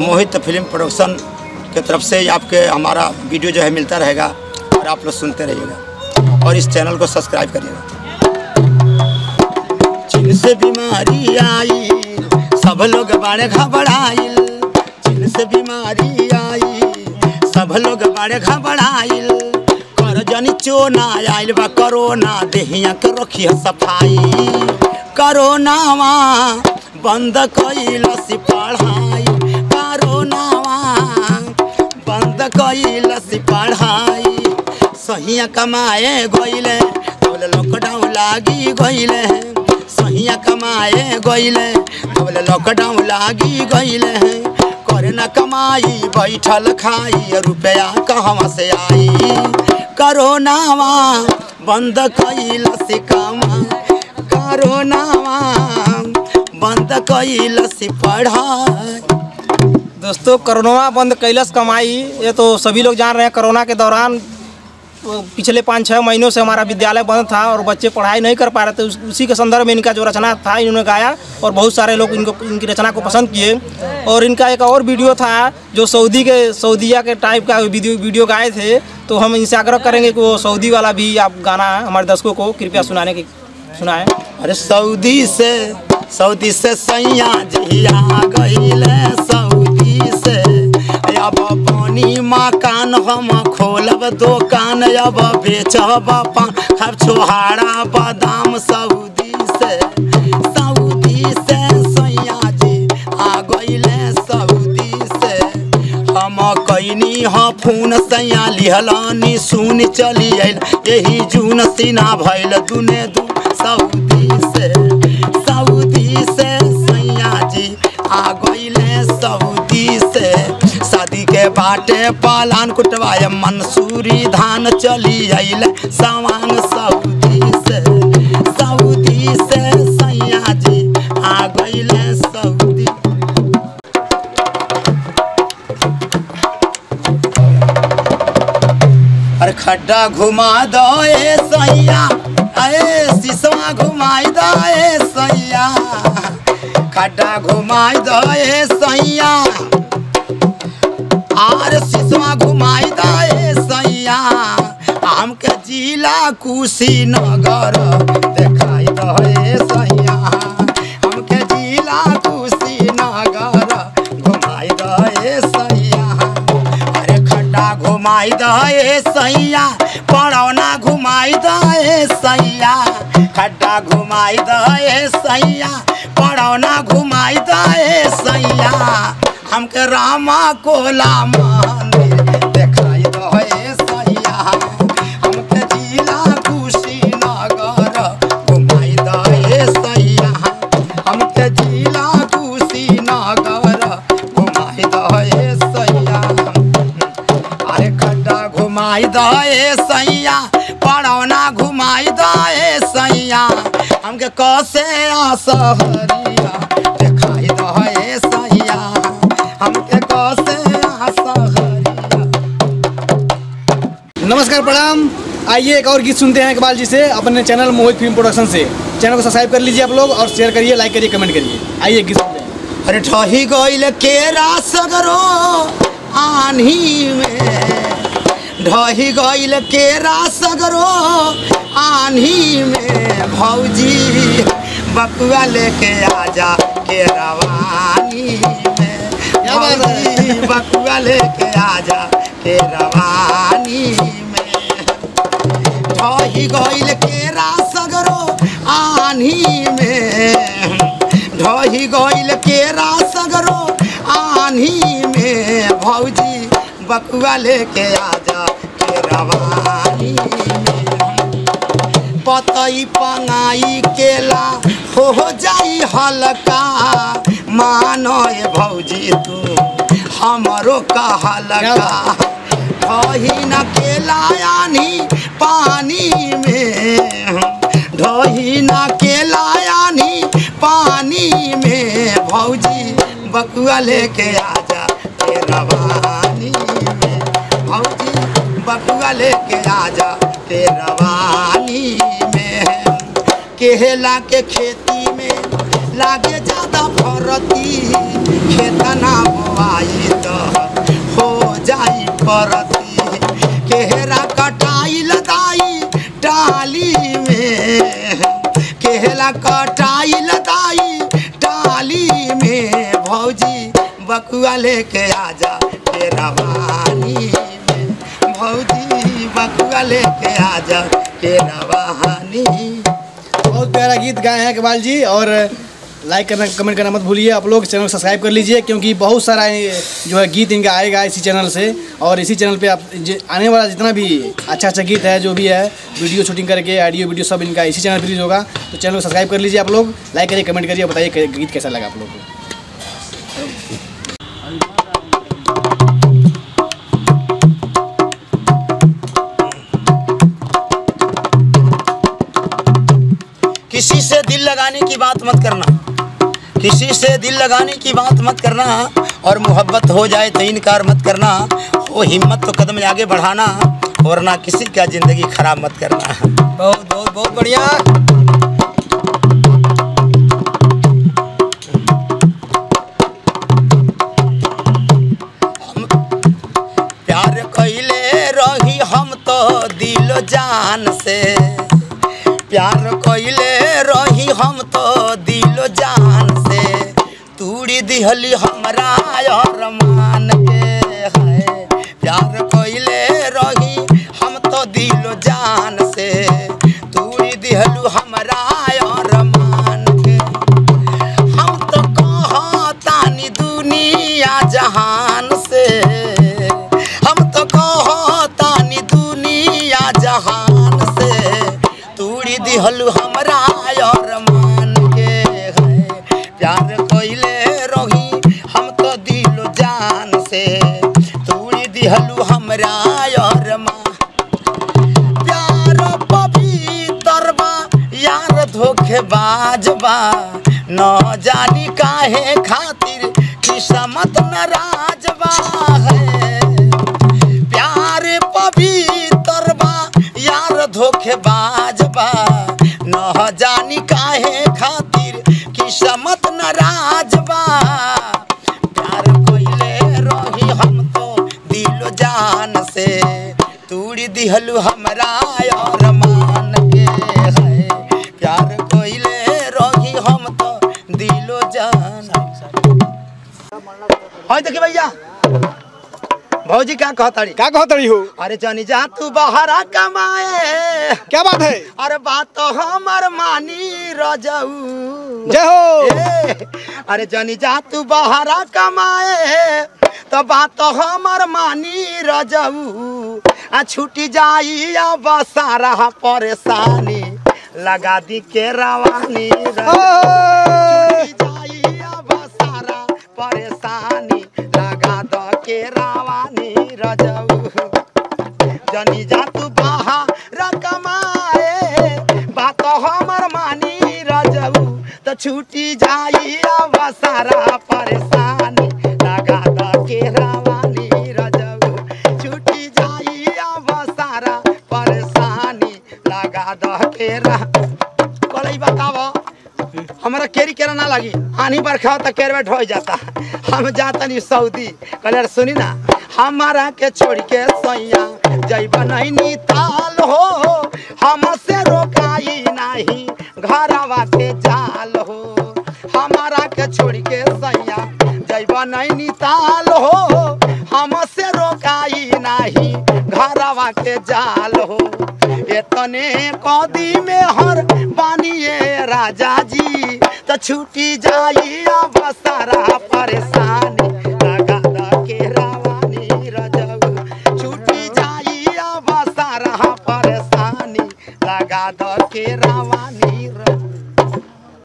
मोहित film production के तरफ से आपके हमारा वीडियो जो है मिलता रहेगा और आप लोग सुनते रहिएगा और इस चैनल को सब्सक्राइब करिएगा चीन से बीमारी आई सब लोग बड़े घबराइल चीन से बीमारी आई सब लोग बड़े घबराइल कर जनी चोना आइल बा कोरोना देहिया के रखिए सफाई कोरोनावा बंद कइल सी पढ़ाई कोरोनावा बंद कइल सी पढ़ाई सहिया कमाए गइले बोले लॉकडाउन लागी गइले सहिया कमाए गइले बोले लॉकडाउन लागी गइले करे न कमाई बैठल खाई रुपया कहवा से आई करोनावा बंद कइल से कमा करोनावा बंद कइल से पढ़ाई दोस्तों कोरोना बंद कैलस कमाई ये तो सभी लोग जान रहे हैं कोरोना के दौरान वो पिछले पाँच छः महीनों से हमारा विद्यालय बंद था और बच्चे पढ़ाई नहीं कर पा रहे थे उस- उसी के संदर्भ में इनका जो रचना था इन्होंने गाया और बहुत सारे लोग इनको इनकी रचना को पसंद किए और इनका एक और वीडियो था जो सऊदी के सऊदिया के टाइप का वीडियो वीडियो गाए थे तो हम इनसे आग्रह करेंगे कि वो सऊदी वाला भी आप गाना हमारे दर्शकों को कृपया सुनाने की सुनाएं अरे सऊदी से सऊदी से सैया जिया गईले सऊदी से अब पानी मकान हम खोलब दुकान अब बेचब पान खाब छोहाड़ा बादाम सऊदी से सऊदी से सैया जी आ गईले सऊदी से हम कैनी ह फोन सैया लिहलानी सुन चली आइल यही जून सीना भइल दुने दू सऊदी से सऊदी से सैया जी आ गईले सऊदी से शादी के बाटे पालान कुटवाए मंसूरी धान चली आइल सवांग सऊदी से सऊदी से सैया जी आ गईले सऊदी अरे खड्डा घुमा दो ए सैया ए सिसवा घुमाई दो ए सैया खड्डा घुमाई दो ए सैया आर सिसवा घुमाई दो ए सैया हमके जिला कुशीनगर देखाई दो ए सैया हमके जिला कुशीनगर घुमाई दो ए सैया अरे खड्डा घुमाई दे सैया पड़ौना घुमाई दे सैया खड्डा घुमाई दे सैया पड़ौना घुमाई दे सैया हमके रामा कोला मंदिर देखाई दे सैया हमके जिला कुशीनगर घुमाई दे सैया हमके जिला कुशीनगर घुमाई दे सैया अरे खड्डा घुमाई दे सैया पड़ौना घुमाई दे सैया हमके कसे आसहरिया देखाई दे सैया हमके कसे आसहरिया नमस्कार प्रणाम आइए एक और गीत सुनते हैं इकबाल जी से अपने चैनल मोहित फिल्म प्रोडक्शन से चैनल को सब्सक्राइब कर लीजिए आप लोग और शेयर करिए लाइक करिए कमेंट करिए आइए गीत सुनते हैं अरे ठही गइल केरा सगरो आन्ही में ढही गइल केरा सगरो आन्ही में भौजी बकुआ लेके आजा के रवानी में क्या बात है? भौजी बकुआ लेके आजा के रवानी में ढही गइल केरा सगरो आन्ही में ढही गइल केरा सगरो आन्ही में भौजी बकुआ लेके आजा के रवानी में पतई पंगाई केला हो जाई हल्का मानो ए भौजी तू हमरो का हल्का ढही न केला यानी पानी में ढही न केला यानी पानी में भौजी बकुआ लेके आजा के रवानी में भौजी बकुआ लेके आजा के रवानी में केला के खेती में लागे ज्यादा फरती खेतना बोआई करती केहरा कटाई लदाई टाली में केहला कटाई लदाई टाली में भौजी बकुआ लेके आजा के रवानी में भौजी बकुआ लेके आजा के रवानी बहुत प्यारा गीत गाए हैं इकबाल जी और लाइक करना कमेंट करना मत भूलिए आप लोग चैनल को सब्सक्राइब कर लीजिए क्योंकि बहुत सारा ये जो है गीत इनका आएगा इसी चैनल से और इसी चैनल पे आप जे- आने वाला जितना भी अच्छा अच्छा गीत है जो भी है वीडियो शूटिंग करके ऑडियो वीडियो सब इनका इसी चैनल पर रिलीज होगा तो चैनल को सब्सक्राइब कर लीजिए आप लोग लाइक करिए कमेंट करिए और बताइए कि गीत कैसा लगा आप लोग को किसी से दिल लगाने की बात मत करना किसी से दिल लगाने की बात मत करना और मोहब्बत हो जाए तो इनकार मत करना वो हिम्मत तो कदम आगे बढ़ाना और ना किसी का ज़िंदगी खराब मत करना बहुत बहुत बहुत बढ़िया प्यार कैले रही हम तो दिल जान से प्यार कैले रही हम तो दिल जान से तूड़ी दिहली हमरा और मान के है प्यार कैले रही हम तो दिल जान से तूड़ी दिहलू हमरा और मान के हम तो कहतानी दुनिया जहान से हम तो कहतानी दुनिया जहान से तूड़ी दिहलू हमरा और मान के है प्यार कोइले रही हम तो दिल जान से तूड़ी दिहलू हमरा और मान प्यार पवित्र बा यार धोखेबाज बा न जानी काहे खातिर किस्मत नाराज बा है प्यार पवित्र बा यार धोखेबाज बा न जानी काहे खातिर किस्मत नाराज बा प्यार कोइले रही हम तो दिल जान से तूड़ी दिहलू हमरा और मान के है प्यार कोइले रही हम तो दिलो जान हाय देखी भैया भौजी क्या कहताड़ी क्या कहो तड़ी हो अरे जानी जा तू बहरा कमाए क्या बात है अरे बात तो हमर मानी रजाऊ जय हो ए, अरे जानी जा तू बहरा कमाए तो बात तो हमर मानी रजाऊ आ छूटी जाई अब सारा परेशानी लगा दी के रवानी रजाऊ। छूटी जाई अब सारा परेशानी लगा दो के रवानी रजाऊ जनी जा तू बाहर कमाए बात हमर मानी रजऊ तो छूटी जाई अब सारा परेशानी लगा द के रवानी रजऊ छूटी जाई अब सारा परेशानी लगा द के रा कोई बताओ हमारा केरी केरा ना लगी आनी बरखा हो तो केरवेट हो जाता हम जाता नहीं सऊदी कहले सुनी ना हमारा के छोड़ के सैया जैब नहीं ताल हो हमसे रोकाई नहीं घरवा के जाल हो हमारा के छोड़ के सैया जैब नहीं ताल हो हमसे रोकाई नहीं घरवा के जाल हो इतने कदी में हर बानिए राजा जी तो छूटी जाई अब सारा परेशान